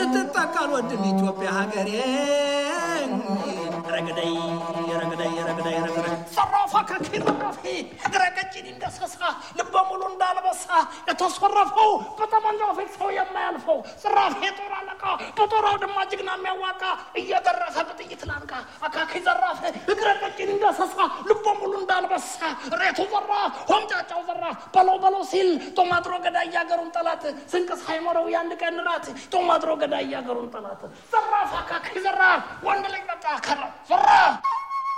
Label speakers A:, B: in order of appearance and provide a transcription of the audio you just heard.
A: ስትጠቃ አልወድም ኢትዮጵያ ሀገሬ ረግደይ ረግደይ ረግደይ ረግደይ
B: ዘራፋ ከኪረራፊ እግረ ቀጭን እንደሰሳ ልበ ሙሉ እንዳልበሳ የተሰረፈው በጠመንጃው ፊት ሰው የማያልፈው ዘራፊ የጦር አለቃ በጦር አውድማ ጀግና የሚያዋቃ እየደረሰ በጥይት ላንቃ አካኪ ዘራፍ እግረ ቀጭን እንደሰሳ ልበ ሙሉ እንዳልበሳ ሬቱ ዘራ ሆምጫጫው ዘራ በለው በለው ሲል ጦማጥሮ ገዳይ ያገሩን ጠላት ስንቅ ሳይኖረው የአንድ ቀን ራት ጦማጥሮ ገዳይ ያገሩን ጠላት ዘራፍ አካኪ ዘራፍ ወንድ ልጅ መጣ ከራ ዘራፍ